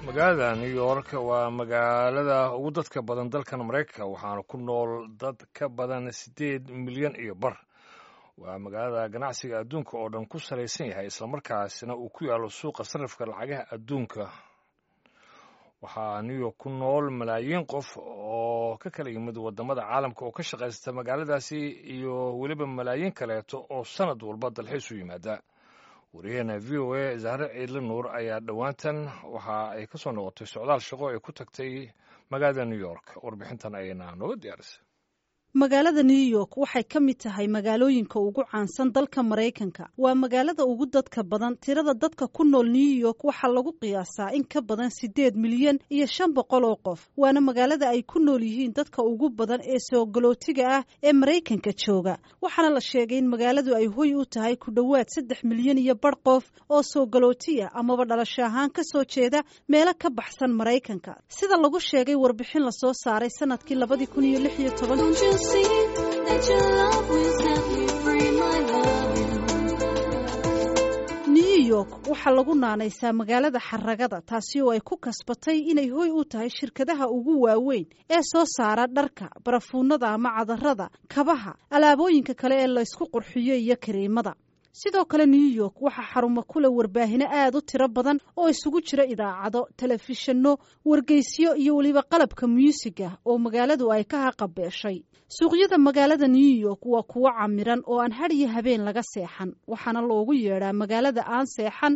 magaalada new york waa magaalada ugu dadka badan dalkan maraykanka waxaana ku nool dad ka badan siddeed milyan iyo bar waa magaalada ganacsiga adduunka oo dhan ku salaysan yahay islamarkaasina uu ku yaalo suuqa sarrifka lacagaha adduunka waxaa new york ku nool malaayiin qof oo ka kala yimid waddamada caalamka oo ka shaqaysta magaaladaasi iyo weliba malaayiin kaleeto oo sannad walba dalxiis u yimaada wariyaheena v o a zahre ciidle nuur ayaa dhowaantan waxa ay ka soo noqotay socdaal shaqo ay ku tagtay magaalada new york warbixintan ayayna nooga diyaarisay magaalada new york waxay ka mid tahay magaalooyinka ugu caansan dalka maraykanka waa magaalada ugu dadka badan tirada dadka ku nool new york waxaa lagu qiyaasaa in ka badan siddeed milyan iyo shan boqol oo qof waana magaalada ay ku nool yihiin dadka ugu badan ee soogolootiga ah ee maraykanka jooga waxaana la sheegay in magaaladu ay hoy u tahay ku dhowaad saddex milyan iyo bar qof oo soogolootiya amaba dhalasho ahaan ka soo jeeda meelo ka baxsan maraykanka sida lagu sheegay warbixin lasoo saaray sanadkii labadii kun iyo lix iyo toban new york waxaa lagu naanaysaa magaalada xaragada taasi oo ay ku kasbatay inay hoy u tahay shirkadaha ugu waaweyn ee soo saara dharka barafuunada ama cadarada kabaha alaabooyinka kale ee laysku qurxiyo iyo kariimada sidoo kale new york waxaa xarumo kule warbaahino aad u tiro badan oo isugu jira idaacado telefishinno wargeysyo iyo weliba qalabka muusika oo magaaladu ay ka haqabeeshay suuqyada magaalada new york waa kuwo camiran oo aan had iyo habeen laga seexan waxaana loogu yeedhaa magaalada aan seexan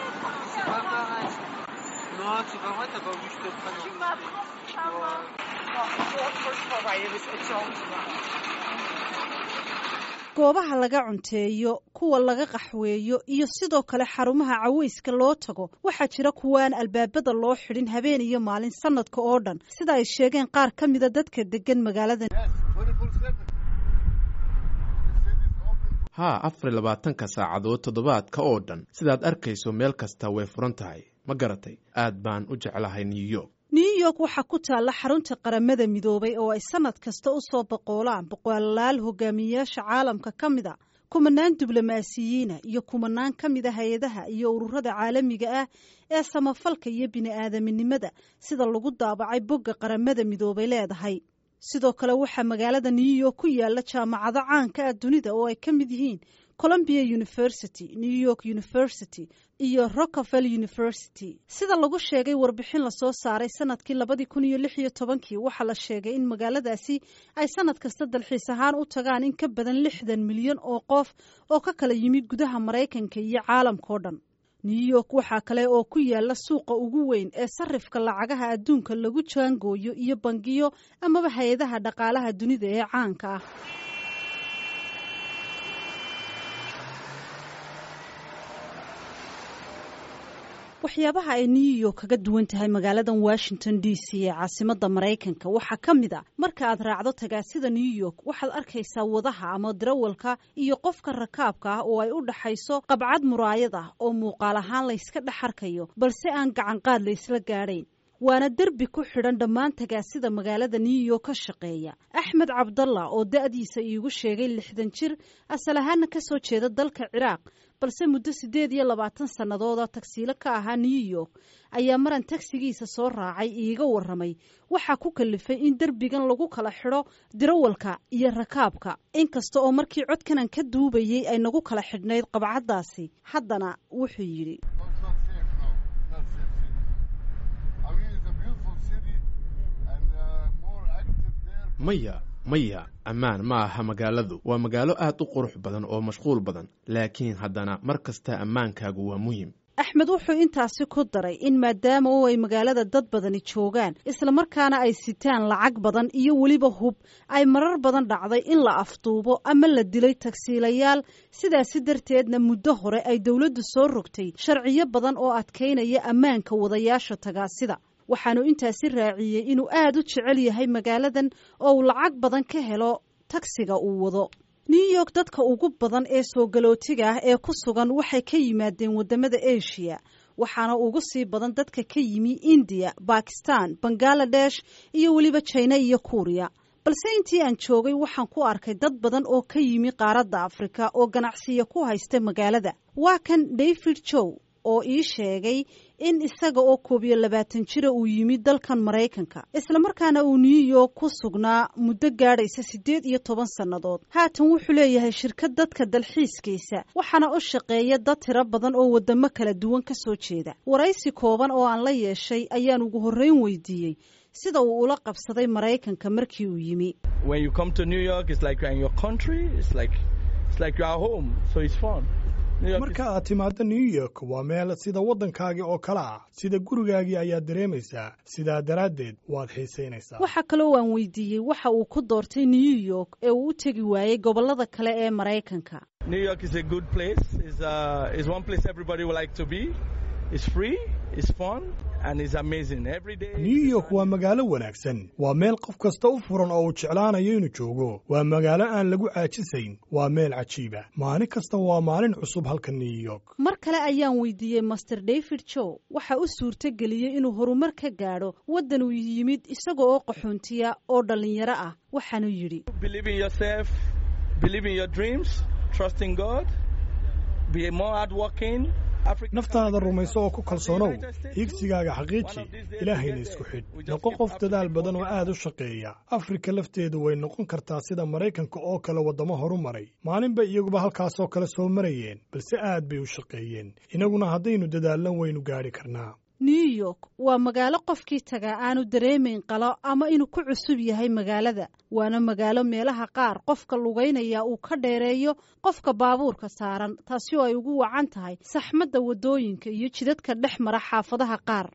goobaha laga cunteeyo kuwa laga qaxweeyo iyo sidoo kale xarumaha caweyska loo tago waxaa jira kuwa aan albaabada loo xidhin habeen iyo maalin sanadka oo dhan sida ay sheegeen qaar ka mida dadka degan magaalada haa afar iyo labaatanka saacadood toddobaadka oo dhan sidaad arkayso meel kasta way furan tahay ma garatay aad baan u jeclahay new york new york waxaa ku taalla xarunta qaramada midoobay oo ay sanad kasta u soo boqoolaan boqolaal hogaamiyeyaasha caalamka ka mid a kumanaan diblomaasiyiina iyo kumanaan ka mid a hay-adaha iyo ururada caalamiga ah ee samafalka iyo bini-aadaminimada sida lagu daabacay bogga qaramada midoobay leedahay sidoo kale waxaa magaalada new york ku yaala jaamacado caanka ah dunida oo ay ka mid yihiin colombia university new york university iyo rockevel university sida lagu sheegay warbixin lasoo saaray sanadkii labadii kun iyo lix iyo tobankii waxaa la sheegay in magaaladaasi ay sanad kasta dalxiis ahaan u tagaan in ka badan lixdan milyan oo qof oo ka kala yimid gudaha maraykanka iyo caalamkao dhan new york waxaa kale oo ku yaala suuqa ugu weyn ee sarifka lacagaha adduunka lagu jaangooyo iyo bangiyo amaba hay-adaha dhaqaalaha dunida ee caanka ah waxyaabaha ay new york kaga duwan tahay magaaladan washington d c ee caasimada maraykanka waxaa ka mid a marka aad raacdo tagaasida new york waxaad arkaysaa wadaha ama darawalka iyo qofka rakaabka ah oo ay u dhaxayso qabcad muraayad ah oo muuqaal ahaan layska dhex arkayo balse aan gacanqaad laysla gaadhayn waana derbi ku xidhan dhammaan tagaasida magaalada new york ka shaqeeya axmed cabdalla oo da-diisa iigu sheegay lixdan jir asal ahaana ka soo jeeda dalka ciraaq balse muddo siddeed iyo labaatan sannadooda tagsiilo ka ahaa new york ayaa maran tagsigiisa soo raacay iiga warramay waxaa ku kalifay in derbigan lagu kala xidho dirawalka iyo rakaabka inkasta oo markii codkanan ka duubayey ay nagu kala xidhnayd qabcaddaasi haddana wuxuu yidhi maya maya ammaan ma aha magaaladu waa magaalo aad u qurux badan oo mashquul badan laakiin haddana mar kasta ammaankaagu waa muhim axmed wuxuu intaasi ku daray in maadaama oo ay magaalada dad badani joogaan islamarkaana ay sitaan lacag badan iyo weliba hub ay marar badan dhacday in la afduubo ama la dilay tagsiilayaal sidaasi darteedna muddo hore ay dowladdu soo rogtay sharciyo badan oo adkaynaya ammaanka wadayaasha tagaasida waxaanu intaasi raaciyey inuu aad u jecel yahay magaaladan oo uu lacag badan ka helo tagsiga uu wado new york dadka ugu badan ee soogalootiga ah ee ku sugan waxay ka yimaadeen waddamada asia waxaana ugu sii badan dadka ka yimi indiya bakistan bangaladesh iyo weliba jina iyo kuuriya balse intii aan joogay waxaan ku arkay dad badan oo ka yimi qaaradda afrika oo ganacsiya ku haysta magaalada waa kan david jow oo ii sheegay in isaga oo koob iyo labaatan jira uu yimid dalkan maraykanka islamarkaana uu new york ku sugnaa muddo gaadhaysa siddeed iyo toban sannadood haatan wuxuu leeyahay shirkad dadka dalxiiskaysa waxaana u shaqeeya dad tiro badan oo waddamo kala duwan ka soo jeeda waraysi kooban oo aan la yeeshay ayaan ugu horreyn weydiiyey sida uu ula qabsaday maraykanka markii uu yimi marka aad timaaddo new york waa meel sida waddankaagii oo kale ah sida gurigaagii ayaad dareemaysaa sidaa daraaddeed waad xiisaynaysaa waxaa kaloo waan weydiiyey waxa uu ku doortay new york ee uu u tegi waayey gobollada kale ee maraykanka new york waa magaalo wanaagsan waa meel qof kasta u furan oo uu jeclaanayo inuu joogo waa magaalo aan lagu caajisayn waa meel cajiiba maalin kasta waa maalin cusub halka new york mar kale ayaan weydiiyey master david joe waxa u suurto geliyey inuu horumar ka gaadho waddan uu yimid isaga oo qaxoontiya oo dhallinyaro ah waxaanuu yidhi naftaada rumayso oo ku kalsoonow hiigsigaaga xaqiiji ilaahayna isku xidh noqo qof dadaal badan oo aad u shaqeeya afrika lafteedu way noqon kartaa sida maraykanka oo kale waddamo horu maray maalinba iyaguba halkaasoo kale soo marayeen balse aad bay u shaqeeyeen innaguna haddaynu dadaallan waynu gaadhi karnaa new york waa magaalo qofkii tagaa aanu dareemayn qalo ama inuu ku cusub yahay magaalada waana magaalo meelaha qaar qofka lugaynaya uu ka dheereeyo qofka baabuurka saaran taasi oo ay ugu wacan tahay saxmadda waddooyinka iyo jidadka dhex mara xaafadaha qaar